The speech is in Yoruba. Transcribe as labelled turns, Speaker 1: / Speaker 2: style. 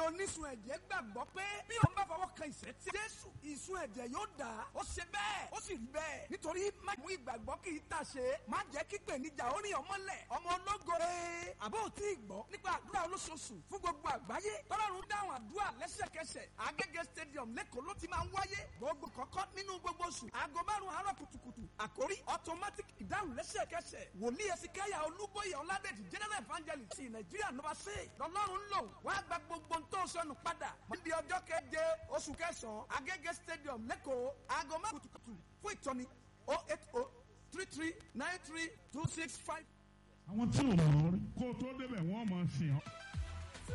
Speaker 1: onísun ẹ̀jẹ̀ gbàgbọ́ pé bí òun bá fọwọ́ kan ìṣẹ́tí jésù ìsun ẹ̀jẹ̀ yóò dà á ó ṣe bẹ́ẹ̀ ó sì rí bẹ́ẹ̀ nítorí má mú ìgbàgbọ́ kì í tà ṣe má jẹ́ kí pèníjà ó rìn ọmọlẹ̀ ọmọ ológo ee àbó ò tí ì gbọ́ nípa àdúrà olóṣooṣù fún gbogbo àgbáyé tọ́lọ́run dáhùn àdúrà lẹ́sẹ̀kẹsẹ̀ agége stadium lẹ́kọ̀ọ́ ló ti máa ń wáyé gbogbo kọ́kọ́ nínú gbogbo oṣù aago márùn-ún àárọ̀ kùtùkùtù àkórí automatic ìdáhùn lẹ́sẹ̀kẹsẹ̀ wòlíì ẹ̀sìnkáyà olúbóyè ọ̀làdẹ̀jì general evangelist ti nàìjíríà nọmba sí lọ́lọ́run lò wá gba gbogbo tó sọnù padà níbi ọjọ́ keje oṣù kẹsàn-án agége stadium lẹ́kọ̀ọ́ aago márùn-ún kùtùkùtù fún ìtọ́ni oh eight oh three three nine three two six five.
Speaker 2: àwọn tí ò mọ̀ ọ́ rí kó o tó débẹ̀ wọ́n mọ̀ ọ́ sìn ọ́.